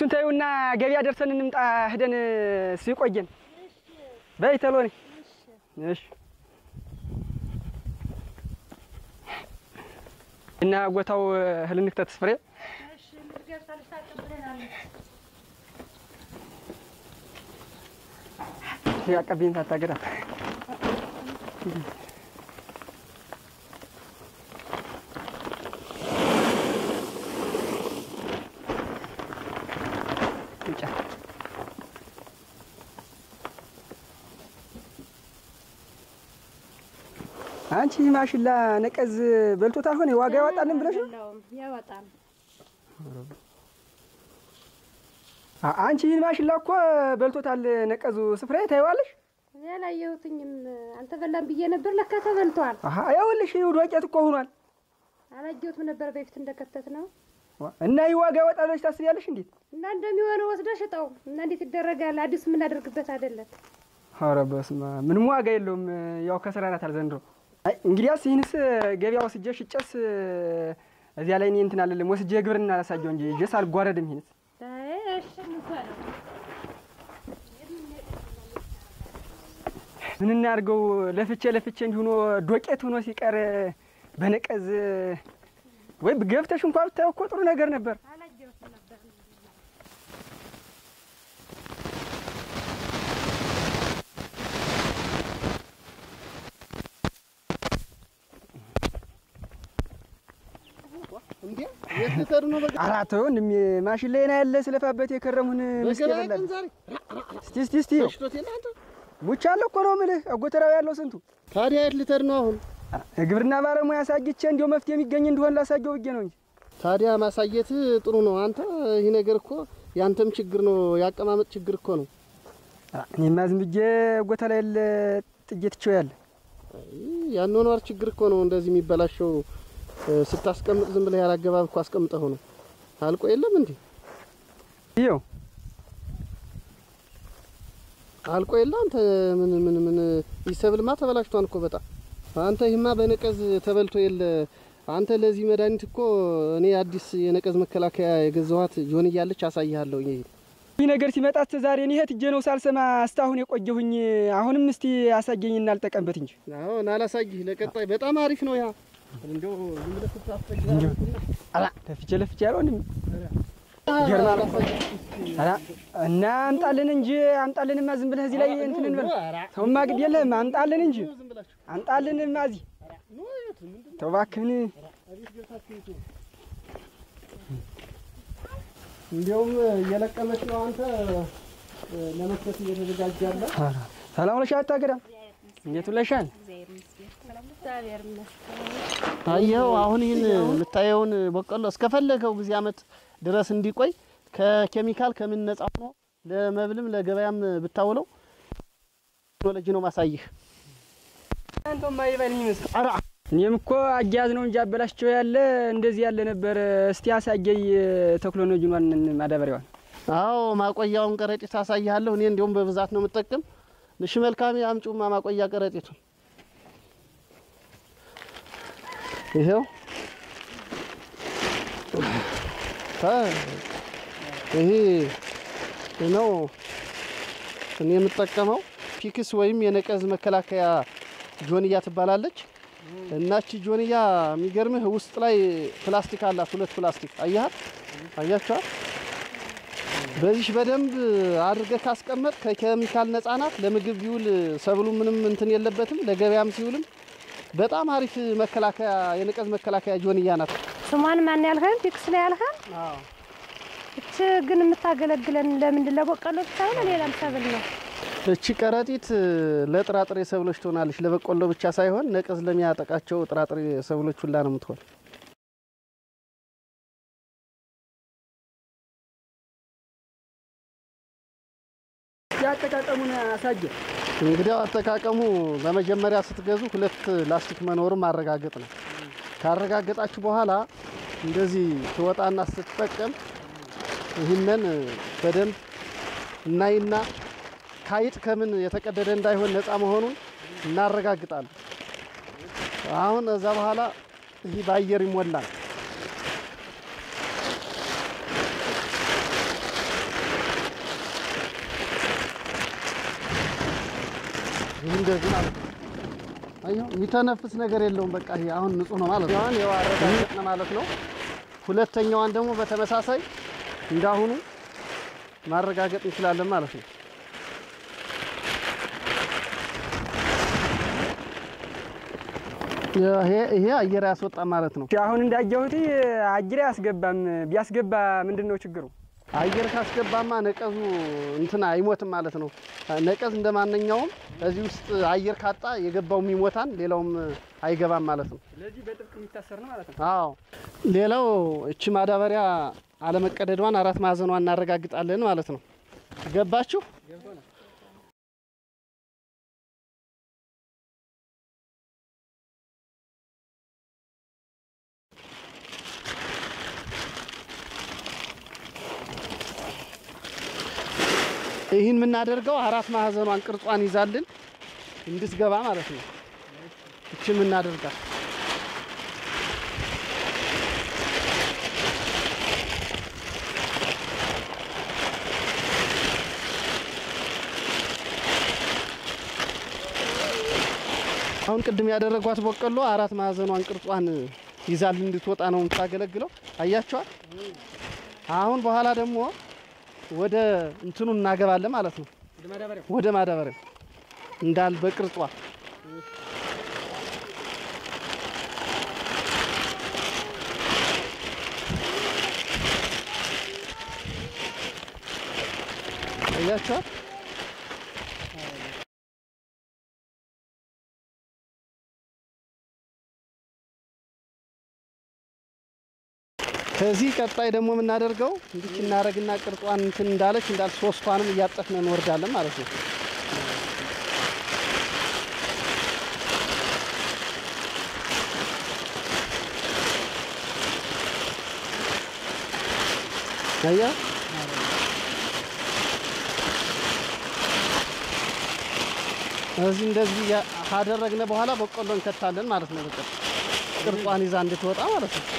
እሱን ተይውና ገበያ ደርሰን እንምጣ ሄደን ሲቆየን በይ ተሎ ነይ። እሺ እና ጎታው እህል እንክተት ፍሬ ያቀብኝ ሳታገዳ ብቻ አንቺ ማሽላ ነቀዝ በልቶታል ሆነ ዋጋ ያወጣልን ብለሽ ነው? ያወጣል። አ- አንቺ ይህን ማሽላ እኮ በልቶታል ነቀዙ። ስፍራ ታይዋለሽ? ያላየሁትኝም አልተበላም ብዬ ነበር። ለካ ተበልቷል። አሀ ይኸውልሽ፣ ይኸው ዶቄት እኮ ሆኗል። አላየሁትም ነበር በፊት እንደከተት ነው ዋ፣ እና ይህ ዋጋ ያወጣል ብለሽ ታስቢያለሽ? እንዴት? እና እንደሚሆነው ወስደህ ሽጠው እና እንዴት ይደረጋል? አዲስ የምናደርግበት አይደለም። ኧረ በስመ አብ ምንም ዋጋ የለውም። ያው ከስራ ናት አልዘንድሮ። አይ እንግዲያስ ይህንስ ገበያ ወስጄ ሽጨስ እዚያ ላይ እኔ እንትን አልልም። ወስጄ ግብርና አላሳየው እንጂ ይዤስ አልጓረድም። ይህንስ አይ እሺ እንውሰደው። ምን እናድርገው? ለፍቼ ለፍቼ እንዲህ ሆኖ ዶቄት ሆኖ ሲቀር በነቀዝ ወይ ገብተሽ እንኳ ብታየው እኮ ጥሩ ነገር ነበር። አላየሁትም ነበር። እንዴ የት ልትሄዱ ነው? በቃ ኧረ ተው እንደሚ ማሽን ላይ ና ያለ ስለፋበት የከረሙን ምስክ በገበያ የበላል። ቀን ዛሬ እስቲ እስቲ እስቲ በሽቶት የለ አንተ። ሙቻለሁ እኮ ነው የምልህ። ጎተራው ያለው ስንቱ ታዲያ የት ልትሄድ ነው አሁን? የግብርና ባለሙያ አሳግቼ እንዲያው መፍትሄ የሚገኝ እንደሆን ላሳየው ብዬ ነው እንጂ ታዲያ ማሳየት ጥሩ ነው። አንተ ይህ ነገር እኮ ያንተም ችግር ነው፣ ያቀማመጥ ችግር እኮ ነው። እኔማ ዝም ብዬ ጎተ ላይ ያለ ጥዬ ትቼው ያለ ያኗኗር ችግር እኮ ነው እንደዚህ የሚበላሸው። እ፣ ስታስቀምጥ ዝም ብለህ ያላገባብ እኮ አስቀምጠው ነው አልቆ የለም እንዴ ይኸው አልቆ የለ አንተ ምን ምን ምን ይሰብልማ ተበላሽቷን እኮ በጣም አንተ ይህማ በነቀዝ ተበልቶ የለ አንተ ለዚህ መድኃኒት እኮ እኔ አዲስ የነቀዝ መከላከያ የገዛኋት ጆን እያለች አሳይሃለሁ። ይሄ ይህ ነገር ሲመጣ እስከ ዛሬ እኔ እህት እጄ ነው ሳልሰማ እስካሁን የቆየሁኝ። አሁንም እስቲ አሳየኝ እናልጠቀምበት እንጂ አሁን አላሳይህ ለቀጣይ በጣም አሪፍ ነው ያ እንደው ዝም ብለህ ስታስፈጅ አላ ለፍቼ ለፍቼ ያለው እንዴ ገርማ አላ እና አምጣልን እንጂ አምጣልንማ ዝም ብለህ እዚህ ላይ እንትን እንበል ተውማ ግድ የለህም አምጣልን እንጂ አምጣልንማ እዚህ ተው እባክህን እንዲያውም እየለቀመች ነው አንተ ለመክተት እየተዘጋጀ ያለ ሰላም ውለሻል አታገዳ እንዴት ውለሻል እግዚአብሔር ይመስገን። አየኸው አሁን ይህን የምታየውን በቆሎ እስከፈለገው ጊዜ አመት ድረስ እንዲቆይ ከኬሚካል ከምን ነጻ ሆኖ ለመብልም ለገበያም ብታውለው ቴክኖሎጂ ነው ማሳይህ። አንተማ ይበል ይመስል ኧረ እኔም እኮ አያያዝ ነው እንጂ አበላሽቸው ያለ እንደዚህ ያለ ነበር። እስቲ አሳየኝ ቴክኖሎጂዋን ማዳበሪያዋን። አዎ ማቆያውን ከረጢት አሳይሃለሁ። እኔ እንዲያውም በብዛት ነው የምጠቀም። እሺ መልካም አምጪውማ ማቆያ ከረጢቱን ይሄው አ ይሄ ነው እኔ የምጠቀመው ፒክስ ወይም የነቀዝ መከላከያ ጆንያ ትባላለች። እናቺ ጆንያ የሚገርምህ ውስጥ ላይ ፕላስቲክ አላት፣ ሁለት ፕላስቲክ አያት አያቸዋል። በዚህ በደንብ አድርገህ ካስቀመጥ ከኬሚካል ነጻ ናት። ለምግብ ቢውል ሰብሉ ምንም እንትን የለበትም። ለገበያም ሲውልም በጣም አሪፍ መከላከያ የነቀዝ መከላከያ ጆንያ ናት። ስሟን ማን ያልከን? ፊክስ ላይ ያልከን? እች ግን የምታገለግለን ለምንድን ለበቆሎ ብቻ ነው ሌላም ሰብል ነው? እቺ ከረጢት ለጥራጥሬ ሰብሎች ትሆናለች። ለበቆሎ ብቻ ሳይሆን ነቀዝ ለሚያጠቃቸው ጥራጥሬ ሰብሎች ሁላ ነው የምትሆን። ያጠቃቀሙን አሳየ እንግዲያው አጠቃቀሙ በመጀመሪያ ስትገዙ ሁለት ላስቲክ መኖሩን ማረጋገጥ ነው። ካረጋገጣችሁ በኋላ እንደዚህ ትወጣና ስትጠቀም ይህንን በደንብ እናይና ካይጥ ከምን የተቀደደ እንዳይሆን ነፃ መሆኑን እናረጋግጣለን። አሁን እዛ በኋላ ይህ በአየር ይሞላል። ይህ እንደዚህ ማለት ነው። አየሁ የሚተነፍስ ነገር የለውም። በቃ ይሄ አሁን ንጹህ ነው ማለት ነው። አሁን ይኸው አረጋገጥን ማለት ነው። ሁለተኛዋን ደግሞ በተመሳሳይ እንዳሁኑ ማረጋገጥ እንችላለን ማለት ነው። ይሄ ይሄ አየር ያስወጣ ማለት ነው። አሁን እንዳየሁት አጅሬ አያስገባም። ቢያስገባ ምንድን ነው ችግሩ? አየር ካስገባማ ነቀዙ እንትን አይሞትም ማለት ነው። ነቀዝ እንደ ማንኛውም እዚህ ውስጥ አየር ካጣ የገባውም ይሞታል፣ ሌላውም አይገባም ማለት ነው። ስለዚህ በጥብቅ የሚታሰር ነው ማለት ነው። አዎ ሌላው እቺ ማዳበሪያ አለመቀደዷን አራት ማዕዘኗን እናረጋግጣለን ማለት ነው። ገባችሁ? ይህን የምናደርገው አራት ማዕዘኗን ቅርጿን ይዛልን እንድትገባ ማለት ነው። እቺ የምናደርጋት አሁን ቅድም ያደረጓት በቆሎ አራት ማዕዘኗን ቅርጿን ይዛልን እንድትወጣ ነው የምታገለግለው። አያችኋል? አሁን በኋላ ደግሞ ወደ እንትኑ እናገባለን ማለት ነው። ወደ ማዳበሪያው ወደ ማዳበሪያው እንዳል በቅርጿ አያችኋል? ከዚህ ቀጣይ ደግሞ የምናደርገው እንዲች እናደርግና ቅርጿን እንትን እንዳለች እንዳል ሶስቷንም እያጠፍን እንወርዳለን ማለት ነው። አያ እዚህ እንደዚህ ያ- ካደረግነ በኋላ በቆሎ እንከታለን ማለት ነው። በቃ ቅርጿን ይዛ እንድትወጣ ማለት ነው።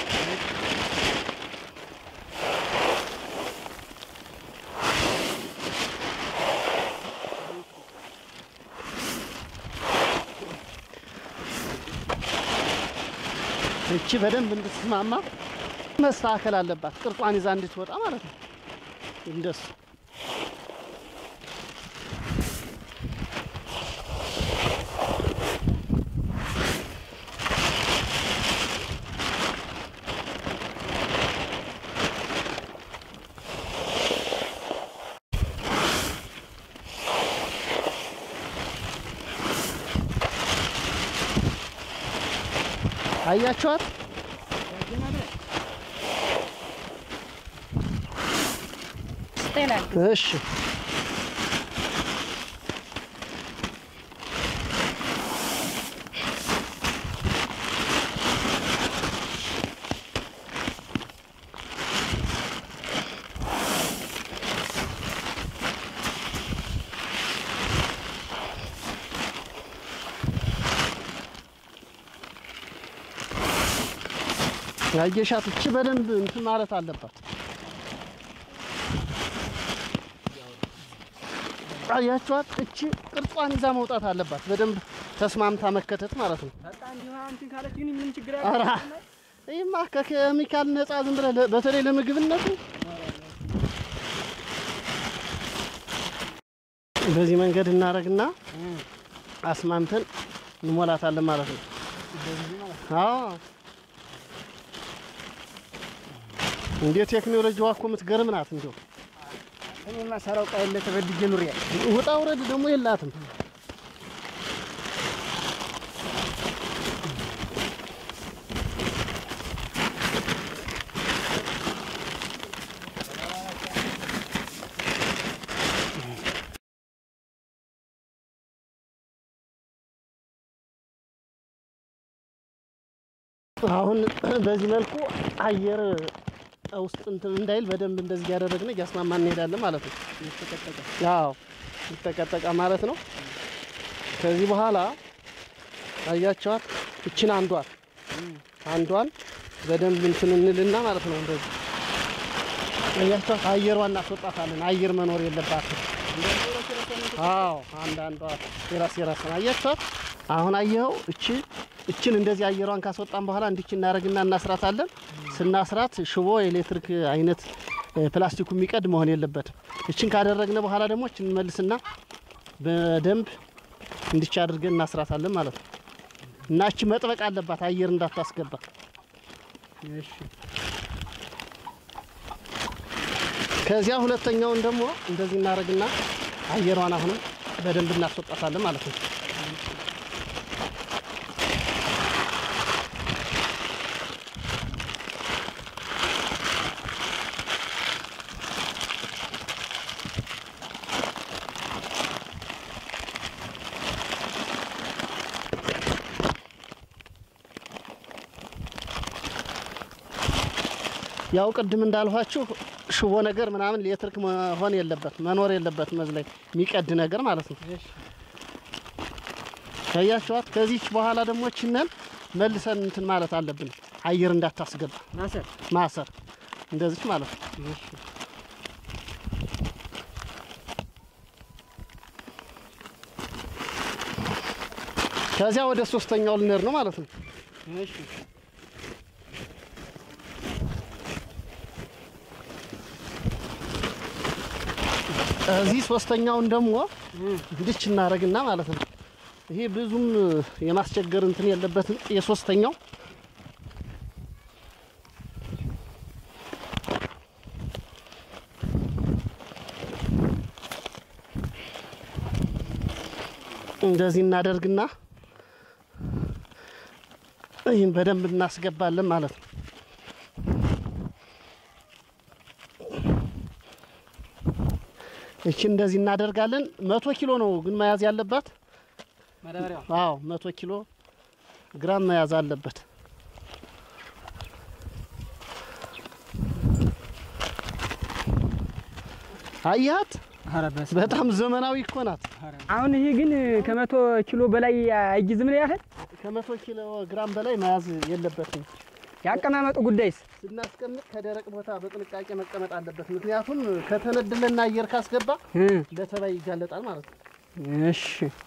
እቺ በደንብ እንድትስማማ መስተካከል አለባት። ቅርጿን ይዛ እንድትወጣ ማለት ነው። እንደሱ አያችኋት? ይላል። እሺ ያየሻት እቺ በደንብ እንትን ማለት አለባት። አያችኋት? እቺ ቅርጿን ይዛ መውጣት አለባት። በደንብ ተስማምታ መከተት ማለት ነው። በቃ እንዲሁ እንትን ካለች ግን ምንም ችግር ኧረ አለ ይህማ ከኬሚካል ነፃ ዝም ብለህ ለ- በተለይ ለምግብነቱ በዚህ መንገድ እናደርግና አስማምተን እንሞላታለን ማለት ነው። አዎ እንዴ ቴክኖሎጂዋ እኮ የምትገርም ናት። እንዲሁ እኔማ ሰራው ቃል ተበድጄ ኑሬ ውጣ ውረድ ደግሞ የላትም። አሁን በዚህ መልኩ አየር ውስጥ እንትን እንዳይል በደንብ እንደዚህ እያደረግን እያስማማ እንሄዳለን ማለት ነው። ያው ይጠቀጠቃ ማለት ነው። ከዚህ በኋላ አያቸዋት እችን አንዷን አንዷን በደንብ እንትን እንልና ማለት ነው። እንደዚህ አያቸዋት አየሯን እናስወጣታለን። አየር መኖር የለባትም። አዎ አንዳንዷ የራስ የራስ ነው። አያችኋት? አሁን አየኸው? እቺ እችን እንደዚህ አየሯን ካስወጣን በኋላ እንዲች እናደርግና እናስራታለን። ስናስራት ሽቦ የኤሌክትሪክ አይነት እ፣ ፕላስቲኩ የሚቀድ መሆን የለበትም። እችን ካደረግነ በኋላ ደግሞ እችን እንመልስና በደንብ እንዲች አድርገን እናስራታለን ማለት ነው። እና እቺ መጥበቅ አለባት አየር እንዳታስገባ። እሺ ከዚያ ሁለተኛውን ደግሞ እንደዚህ እናደርግና አየሯን አሁንም በደንብ እናስወጣታለን ማለት ነው። ያው ቅድም እንዳልኋችሁ ሽቦ ነገር ምናምን ኤሌክትሪክ መሆን የለበት መኖር የለበት መዝላይ የሚቀድ ነገር ማለት ነው። እሺ ያያችኋት። ከዚች በኋላ ደግሞ ችነን መልሰን እንትን ማለት አለብን፣ አየር እንዳታስገባ ማሰር ማሰር እንደዚች ማለት ነው። እሺ ከዚያ ወደ ሶስተኛው ልንሄድ ነው ማለት ነው። እሺ እዚህ ሶስተኛውን ደግሞ እንድች እናደርግና ማለት ነው። ይሄ ብዙም የማስቸገር እንትን የለበትም። የሶስተኛው እንደዚህ እናደርግና ይህን በደንብ እናስገባለን ማለት ነው። እቺ እንደዚህ እናደርጋለን። መቶ ኪሎ ነው ግን መያዝ ያለባት። ማዳበሪያው አዎ መቶ ኪሎ ግራም መያዝ አለበት። አያት ኧረ በስመ አብ። በጣም ዘመናዊ እኮ ናት። አሁን ይሄ ግን ከመቶ ኪሎ በላይ አይጊዝም ነው ያህል ከመቶ ኪሎ ግራም በላይ መያዝ የለበትም። ያቀማመጡ ጉዳይስ ስናስቀምጥ ከደረቅ ቦታ በጥንቃቄ መቀመጥ አለበት። ምክንያቱም ከተነደለና አየር ካስገባ እ ለተባይ ይጋለጣል ማለት ነው። እሺ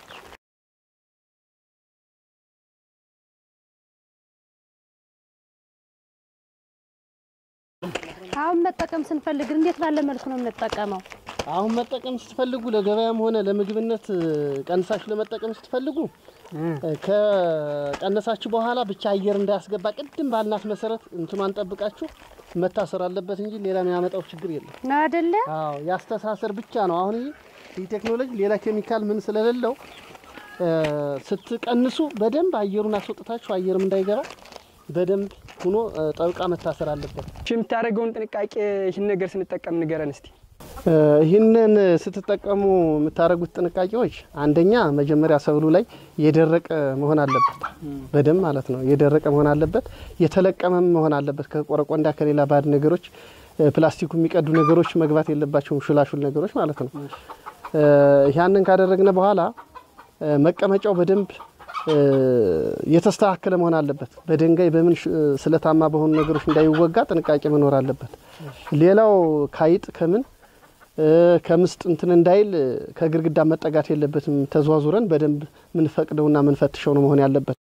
አሁን መጠቀም ስንፈልግ እንዴት ባለ መልኩ ነው የምንጠቀመው? አሁን መጠቀም ስትፈልጉ ለገበያም ሆነ ለምግብነት እ፣ ቀንሳችሁ ለመጠቀም ስትፈልጉ እ እ፣ ከቀነሳችሁ በኋላ ብቻ አየር እንዳያስገባ ቅድም ባልናት መሰረት እንትኗን ጠብቃችሁ መታሰር አለበት እንጂ ሌላ የሚያመጣው ችግር የለም። ነው አይደለ? አዎ ያስተሳሰር ብቻ ነው። አሁን ይህ ይህ ቴክኖሎጂ ሌላ ኬሚካል ምን ስለሌለው እ፣ ስትቀንሱ በደንብ አየሩን አስወጥታችሁ አየርም እንዳይገባ በደንብ ሁኖ እ፣ ጠብቃ መታሰር አለበት። እሺ የምታደርገውን ጥንቃቄ ይህን ነገር ስንጠቀም ንገረን እስቲ። እ፣ ይህንን ስትጠቀሙ የምታደርጉት ጥንቃቄዎች አንደኛ መጀመሪያ ሰብሉ ላይ የደረቀ መሆን አለበት፣ በደንብ ማለት ነው። የደረቀ መሆን አለበት፣ የተለቀመም መሆን አለበት። ከቆረቆንዳ ከሌላ ባዕድ ነገሮች እ፣ ፕላስቲኩ የሚቀዱ ነገሮች መግባት የለባቸውም፣ ሹላሹል ነገሮች ማለት ነው። እ፣ ያንን ካደረግነ በኋላ እ፣ መቀመጫው በደንብ እ፣ የተስተካከለ መሆን አለበት። በድንጋይ በምን ሽ- ስለታማ በሆኑ ነገሮች እንዳይወጋ ጥንቃቄ መኖር አለበት። ሌላው ካይጥ ከምን እ፣ ከምስጥ እንትን እንዳይል እ፣ ከግድግዳ መጠጋት የለበትም። ተዟዙረን በደንብ ምንፈቅደውና ምንፈትሸው ነው መሆን ያለበት።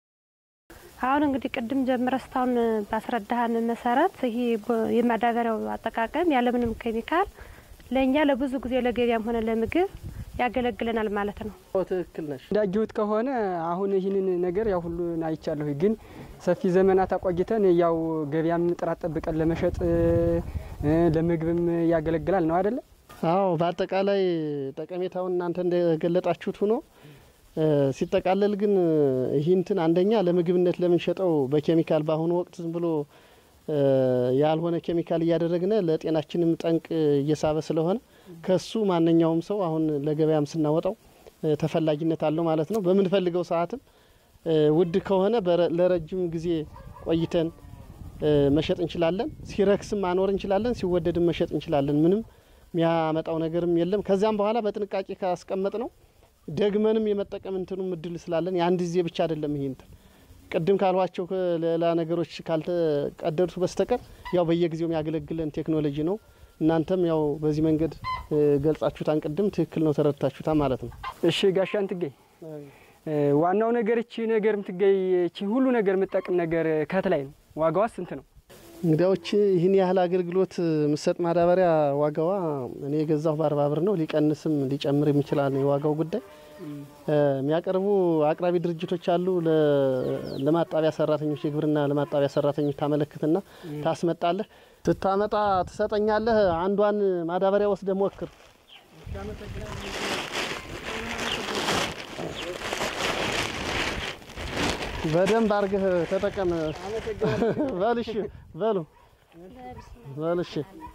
አሁን እንግዲህ ቅድም ጀምረ እስካሁን ባስረዳሃን መሰረት ይሄ ቦ- የማዳበሪያው አጠቃቀም ያለምንም ኬሚካል ለእኛ ለብዙ ጊዜ ለገበያም ሆነ ለምግብ ያገለግለናል ማለት ነው። ትክክል ነሽ። እንዳየሁት ከሆነ አሁን ይህንን ነገር ያው ሁሉን አይቻለሁ፣ ግን ሰፊ ዘመናት አቆይተን ያው ገበያም ጥራት ጠብቀን ለመሸጥ እ፣ ለምግብም ያገለግላል ነው አይደለ? አዎ በአጠቃላይ ጠቀሜታውን እናንተ እንደገለጣችሁት ሆኖ እ፣ ሲጠቃለል ግን እ፣ ይህ እንትን አንደኛ ለምግብነት ለምንሸጠው በኬሚካል በአሁኑ ወቅት ዝም ብሎ እ፣ ያልሆነ ኬሚካል እያደረግነ ለጤናችንም ጠንቅ እየሳበ ስለሆነ ከሱ ማንኛውም ሰው አሁን ለገበያም ስናወጣው እ፣ ተፈላጊነት አለው ማለት ነው። በምንፈልገው ሰዓትም እ፣ ውድ ከሆነ በረ- ለረጅም ጊዜ ቆይተን እ፣ መሸጥ እንችላለን። ሲረክስም ማኖር እንችላለን፣ ሲወደድም መሸጥ እንችላለን። ምንም የሚያመጣው ነገርም የለም። ከዚያም በኋላ በጥንቃቄ ካስቀመጥ ነው ደግመንም የመጠቀም እንትኑም እድል ስላለን የአንድ ጊዜ ብቻ አይደለም። ይሄ እንትን ቅድም ካልኋቸው ሌላ ነገሮች ካልተቀደዱት በስተቀር ያው በየጊዜው የሚያገለግለን ቴክኖሎጂ ነው። እናንተም ያው በዚህ መንገድ ገልጻችሁታን ቅድም ትክክል ነው ተረድታችሁታ ማለት ነው። እሺ ጋሻን ትገኝ ዋናው ነገር እቺ ነገር ምትገኝ እቺ ሁሉ ነገር የምጠቅም ነገር ከት ላይ ነው። ዋጋዋ ስንት ነው? እንግዲያዎች ይህን ያህል አገልግሎት ምሰጥ ማዳበሪያ ዋጋዋ እኔ የገዛሁ በአርባ ብር ነው። ሊቀንስም ሊጨምርም ይችላል የዋጋው ጉዳይ። የሚያቀርቡ አቅራቢ ድርጅቶች አሉ። ለማጣቢያ ሰራተኞች የግብርና ለማጣቢያ ሰራተኞች ታመለክትና ታስመጣለህ። ስታመጣ ትሰጠኛለህ። አንዷን ማዳበሪያ ወስደህ ሞክር። በደንብ አርገህ ተጠቀም። በልሽ በሉ በልሽ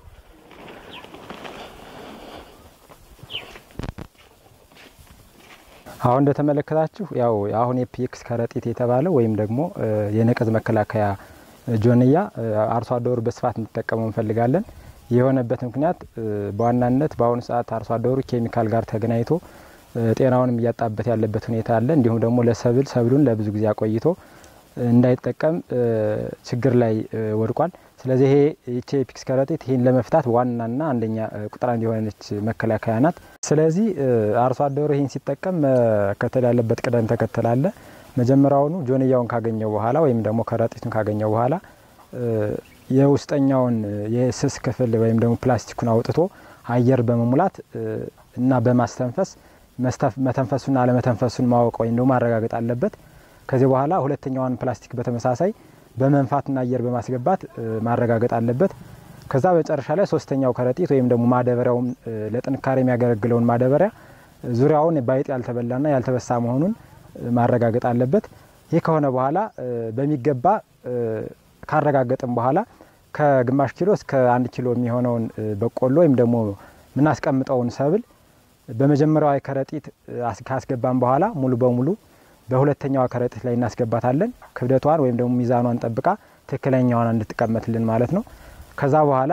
አሁን እንደተመለከታችሁ ያው አሁን የፒክስ ከረጢት የተባለው ወይም ደግሞ የነቀዝ መከላከያ ጆንያ አርሶ አደሩ በስፋት እንዲጠቀመው እንፈልጋለን። የሆነበት ምክንያት በዋናነት በአሁኑ ሰዓት አርሶ አደሩ ኬሚካል ጋር ተገናኝቶ ጤናውንም እያጣበት ያለበት ሁኔታ አለ። እንዲሁም ደግሞ ለሰብል ሰብሉን ለብዙ ጊዜ አቆይቶ እንዳይጠቀም ችግር ላይ ወድቋል። ስለዚህ ይሄ ይቺ የፒክስ ከረጢት ይህን ለመፍታት ዋናና አንደኛ ቁጥር አንድ የሆነች መከላከያ ናት። ስለዚህ አርሶ አደሩ ይህን ሲጠቀም መከተል ያለበት ቅደም ተከተል አለ። መጀመሪያውኑ ጆንያውን ካገኘው በኋላ ወይም ደግሞ ከረጢቱን ካገኘው በኋላ የውስጠኛውን የስስ ክፍል ወይም ደግሞ ፕላስቲኩን አውጥቶ አየር በመሙላት እና በማስተንፈስ መተንፈሱና አለመተንፈሱን ማወቅ ወይም ደግሞ ማረጋገጥ አለበት። ከዚህ በኋላ ሁለተኛዋን ፕላስቲክ በተመሳሳይ በመንፋትና አየር በማስገባት ማረጋገጥ አለበት። ከዛ መጨረሻ ላይ ሶስተኛው ከረጢት ወይም ደግሞ ማዳበሪያውም ለጥንካሬ የሚያገለግለውን ማዳበሪያ ዙሪያውን ባይጥ ያልተበላና ያልተበሳ መሆኑን ማረጋገጥ አለበት። ይህ ከሆነ በኋላ በሚገባ ካረጋገጥም በኋላ ከግማሽ ኪሎ እስከ አንድ ኪሎ የሚሆነውን በቆሎ ወይም ደግሞ የምናስቀምጠውን ሰብል በመጀመሪያዋ ከረጢት ካስገባን በኋላ ሙሉ በሙሉ በሁለተኛዋ ከረጢት ላይ እናስገባታለን። ክብደቷን ወይም ደግሞ ሚዛኗን ጠብቃ ትክክለኛዋን እንድትቀመጥልን ማለት ነው። ከዛ በኋላ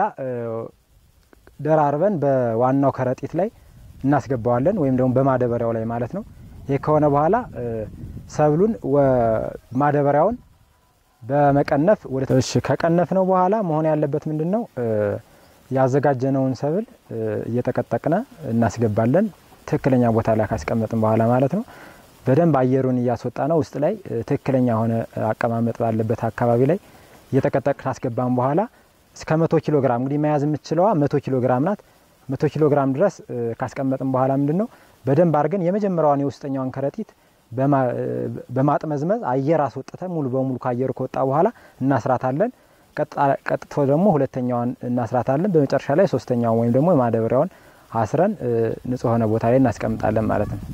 ደራርበን በዋናው ከረጢት ላይ እናስገባዋለን ወይም ደግሞ በማዳበሪያው ላይ ማለት ነው። ይህ ከሆነ በኋላ ሰብሉን ማዳበሪያውን በመቀነፍ ወደ እሺ ከቀነፍ ነው በኋላ መሆን ያለበት ምንድን ነው? ያዘጋጀነውን ሰብል እየጠቀጠቅነ እናስገባለን። ትክክለኛ ቦታ ላይ ካስቀመጥን በኋላ ማለት ነው። በደንብ አየሩን እያስወጣ ነው ውስጥ ላይ ትክክለኛ የሆነ አቀማመጥ ባለበት አካባቢ ላይ እየጠቀጠቅ ካስገባን በኋላ እስከ መቶ ኪሎ ግራም እንግዲህ መያዝ የምትችለዋ መቶ ኪሎ ግራም ናት። መቶ ኪሎ ግራም ድረስ ካስቀመጥን በኋላ ምንድን ነው በደንብ አድርገን የመጀመሪያዋን የውስጠኛዋን ከረጢት በማጥመዝመዝ አየር አስወጥተን ሙሉ በሙሉ ከአየሩ ከወጣ በኋላ እናስራታለን። ቀጥቶ ደግሞ ሁለተኛዋን እናስራታለን። በመጨረሻ ላይ ሶስተኛዋን ወይም ደግሞ ማዳበሪያውን አስረን ንጹህ የሆነ ቦታ ላይ እናስቀምጣለን ማለት ነው።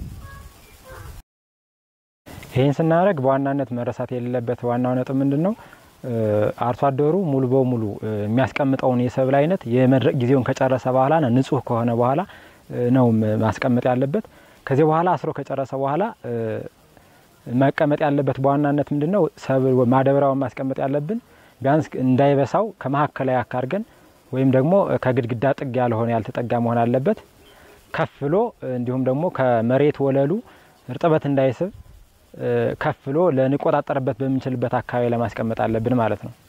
ይህን ስናደርግ በዋናነት መረሳት የሌለበት ዋናው ነጥብ ምንድን ነው? አርሶ አደሩ ሙሉ በሙሉ የሚያስቀምጠውን የሰብል አይነት የመድረቅ ጊዜውን ከጨረሰ በኋላ ንጹህ ከሆነ በኋላ ነው ማስቀመጥ ያለበት። ከዚህ በኋላ አስሮ ከጨረሰ በኋላ መቀመጥ ያለበት በዋናነት ምንድን ነው? ሰብል ማዳበሪያውን ማስቀመጥ ያለብን ቢያንስ እንዳይበሳው ከመካከላዊ አካርገን ወይም ደግሞ ከግድግዳ ጥግ ያልሆነ ያልተጠጋ መሆን አለበት። ከፍ ብሎ እንዲሁም ደግሞ ከመሬት ወለሉ እርጥበት እንዳይስብ ከፍ ብሎ ልንቆጣጠርበት በምንችልበት አካባቢ ለማስቀመጥ አለብን ማለት ነው።